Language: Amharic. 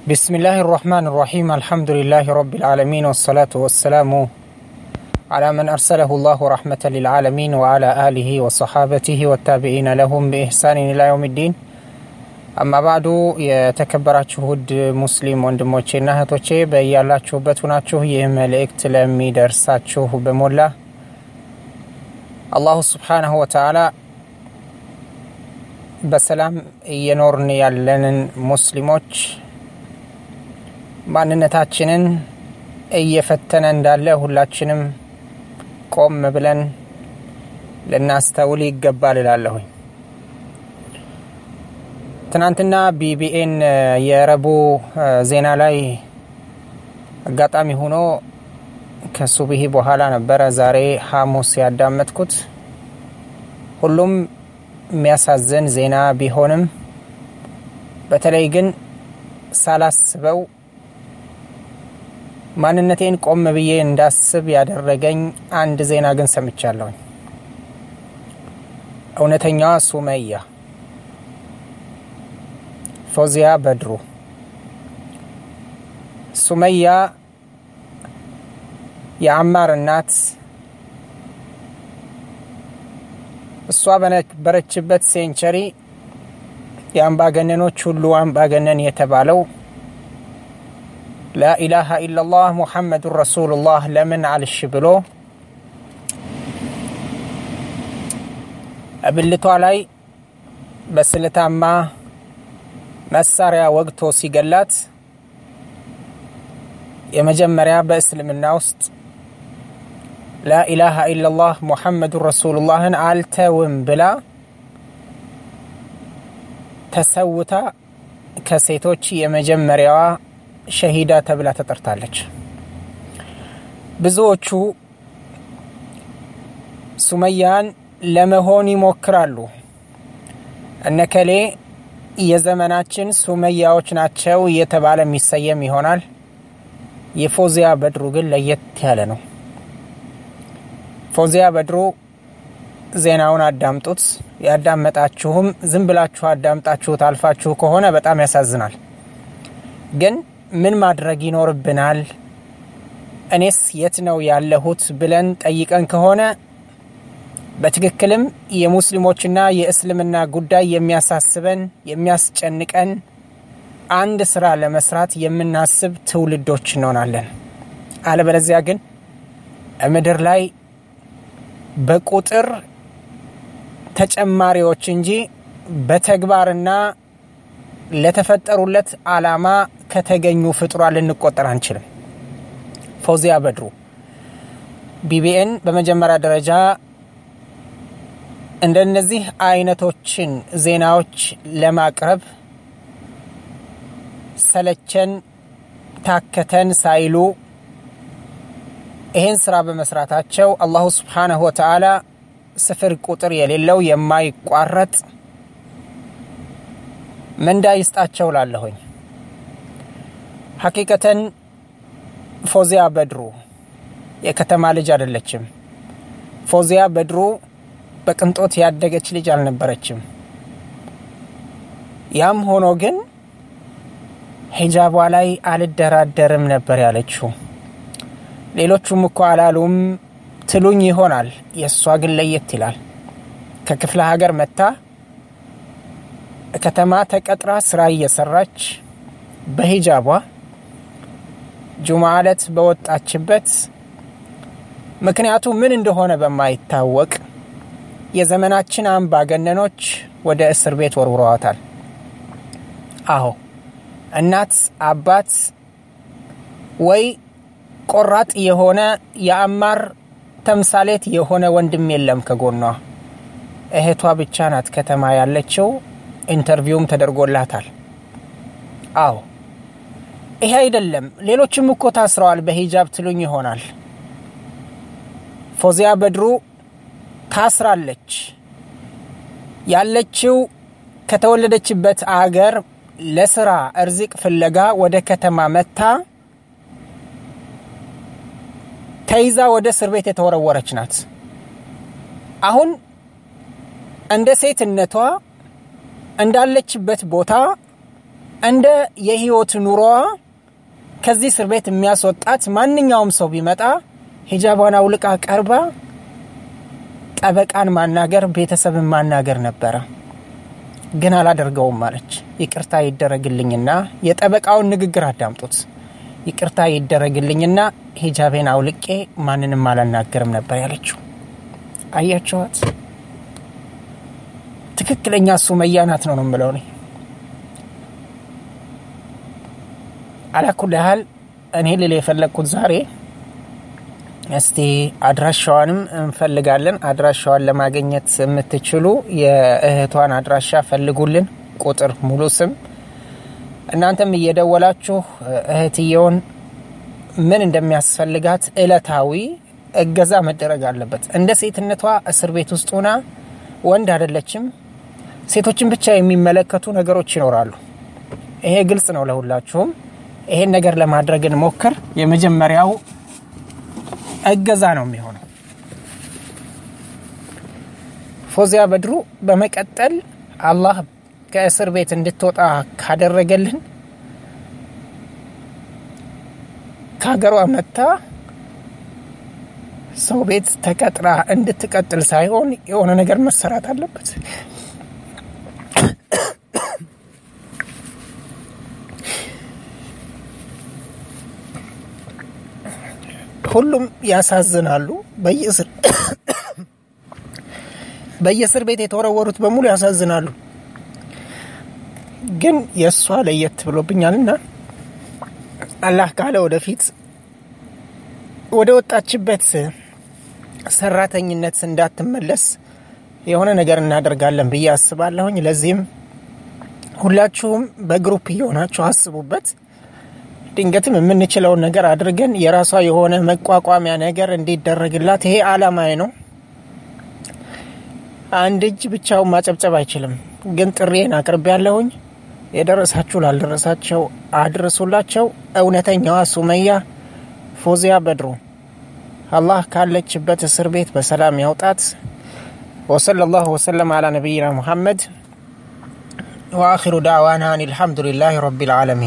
بسم الله الرحمن الرحيم الحمد لله رب العالمين والصلاة والسلام على من أرسله الله رحمة للعالمين وعلى آله وصحابته والتابعين لهم بإحسان إلى يوم الدين أما بعد የተከበራችሁ ውድ ሙስሊም ወንድሞቼና እህቶቼ በያላችሁበት ሁናችሁ ይህ መልእክት ለሚደርሳችሁ በሞላ አላሁ ስብሓናሁ ወተዓላ በሰላም እየኖርን ያለንን ሙስሊሞች ማንነታችንን እየፈተነ እንዳለ ሁላችንም ቆም ብለን ልናስተውል ይገባል እላለሁኝ። ትናንትና ቢቢኤን የረቡ ዜና ላይ አጋጣሚ ሆኖ ከሱብሂ በኋላ ነበረ ዛሬ ሐሙስ ያዳመጥኩት። ሁሉም የሚያሳዝን ዜና ቢሆንም በተለይ ግን ሳላስበው ማንነቴን ቆም ብዬ እንዳስብ ያደረገኝ አንድ ዜና ግን ሰምቻለሁኝ። እውነተኛዋ ሱመያ ፎዚያ በድሩ ሱመያ የአማር እናት እሷ በነበረችበት ሴንቸሪ የአምባገነኖች ሁሉ አምባገነን የተባለው ላኢላሃ ኢላላህ ሙሐመዱን ረሱሉላህ ለምን አልሽ ብሎ እብልቷ ላይ በስለታማ መሳሪያ ወግቶ ሲገላት የመጀመሪያ በእስልምና ውስጥ ላኢላሃ ኢላላህ ሙሐመዱን ረሱሉላህን አልተውም ብላ ተሰውታ ከሴቶች የመጀመሪያዋ ሸሂዳ ተብላ ተጠርታለች። ብዙዎቹ ሱመያን ለመሆን ይሞክራሉ። እነከሌ የዘመናችን ሱመያዎች ናቸው እየተባለ የሚሰየም ይሆናል። የፎዚያ በድሩ ግን ለየት ያለ ነው። ፎዚያ በድሩ ዜናውን አዳምጡት። ያዳመጣችሁም ዝም ብላችሁ አዳምጣችሁት አልፋችሁ ከሆነ በጣም ያሳዝናል። ግን ምን ማድረግ ይኖርብናል? እኔስ የት ነው ያለሁት ብለን ጠይቀን ከሆነ በትክክልም የሙስሊሞችና የእስልምና ጉዳይ የሚያሳስበን የሚያስጨንቀን አንድ ስራ ለመስራት የምናስብ ትውልዶች እንሆናለን። አለበለዚያ ግን ምድር ላይ በቁጥር ተጨማሪዎች እንጂ በተግባርና ለተፈጠሩለት አላማ ከተገኙ ፍጡራ ልንቆጠር አንችልም። ፎዚያ በድሩ ቢቢኤን በመጀመሪያ ደረጃ እንደነዚህ አይነቶችን ዜናዎች ለማቅረብ ሰለቸን ታከተን ሳይሉ ይህን ስራ በመስራታቸው አላሁ ስብሓነሁ ወተዓላ ስፍር ቁጥር የሌለው የማይቋረጥ ምንዳ ይስጣቸው ላለሁኝ። ሐቂቀተን ፎዚያ በድሩ የከተማ ልጅ አይደለችም። ፎዚያ በድሩ በቅንጦት ያደገች ልጅ አልነበረችም። ያም ሆኖ ግን ሂጃቧ ላይ አልደራደርም ነበር ያለችው። ሌሎቹም እኮ አላሉም ትሉኝ ይሆናል። የእሷ ግን ለየት ይላል። ከክፍለ ሀገር መታ ከተማ ተቀጥራ ስራ እየሰራች በሂጃቧ ጁምዓ ዕለት በወጣችበት ምክንያቱ ምን እንደሆነ በማይታወቅ የዘመናችን አምባገነኖች ወደ እስር ቤት ወርውረዋታል። አዎ እናት አባት ወይ ቆራጥ የሆነ የአማር ተምሳሌት የሆነ ወንድም የለም ከጎኗ። እህቷ ብቻ ናት ከተማ ያለችው። ኢንተርቪውም ተደርጎላታል። አዎ ይሄ አይደለም፣ ሌሎችም እኮ ታስረዋል በሂጃብ ትሉኝ ይሆናል። ፎዚያ በድሩ ታስራለች። ያለችው ከተወለደችበት አገር ለስራ እርዚቅ ፍለጋ ወደ ከተማ መታ ተይዛ ወደ እስር ቤት የተወረወረች ናት። አሁን እንደ ሴትነቷ እንዳለችበት ቦታ እንደ የህይወት ኑሮዋ ከዚህ እስር ቤት የሚያስወጣት ማንኛውም ሰው ቢመጣ ሂጃቧን አውልቃ ቀርባ ጠበቃን ማናገር፣ ቤተሰብን ማናገር ነበረ። ግን አላደርገውም አለች። ይቅርታ ይደረግልኝና የጠበቃውን ንግግር አዳምጡት። ይቅርታ ይደረግልኝና ሂጃቤን አውልቄ ማንንም አላናገርም ነበር ያለችው። አያቸዋት። ትክክለኛ ሱመያ ናት ነው ነው የምለው እኔ። አላኩል ያህል እኔ ልል የፈለግኩት ዛሬ እስቲ አድራሻዋንም እንፈልጋለን። አድራሻዋን ለማግኘት የምትችሉ የእህቷን አድራሻ ፈልጉልን፣ ቁጥር፣ ሙሉ ስም። እናንተም እየደወላችሁ እህትየውን ምን እንደሚያስፈልጋት እለታዊ እገዛ መደረግ አለበት። እንደ ሴትነቷ እስር ቤት ውስጥ ሆና ወንድ አይደለችም። ሴቶችን ብቻ የሚመለከቱ ነገሮች ይኖራሉ። ይሄ ግልጽ ነው ለሁላችሁም። ይሄን ነገር ለማድረግ እንሞክር። የመጀመሪያው እገዛ ነው የሚሆነው። ፎዚያ በድሩ በመቀጠል አላህ ከእስር ቤት እንድትወጣ ካደረገልን ከሀገሯ መታ ሰው ቤት ተቀጥራ እንድትቀጥል ሳይሆን የሆነ ነገር መሰራት አለበት። ሁሉም ያሳዝናሉ። በየእስር ቤት የተወረወሩት በሙሉ ያሳዝናሉ። ግን የእሷ ለየት ብሎብኛልና አላህ ካለ ወደፊት ወደ ወጣችበት ሰራተኝነት እንዳትመለስ የሆነ ነገር እናደርጋለን ብዬ አስባለሁኝ። ለዚህም ሁላችሁም በግሩፕ እየሆናችሁ አስቡበት። ድንገትም የምንችለውን ነገር አድርገን የራሷ የሆነ መቋቋሚያ ነገር እንዲደረግላት ይሄ አላማዬ ነው። አንድ እጅ ብቻውን ማጨብጨብ አይችልም። ግን ጥሪዬን አቅርቤ ያለሁኝ የደረሳችሁ ላልደረሳቸው አድርሱላቸው። እውነተኛዋ ሱመያ ፎዚያ በድሩ አላህ ካለችበት እስር ቤት በሰላም ያውጣት። ወሰለላሁ ወሰለም አላ ነቢይና ሙሐመድ ወአኺሩ ዳዕዋና አን አልሐምዱሊላህ ረቢል ዓለሚን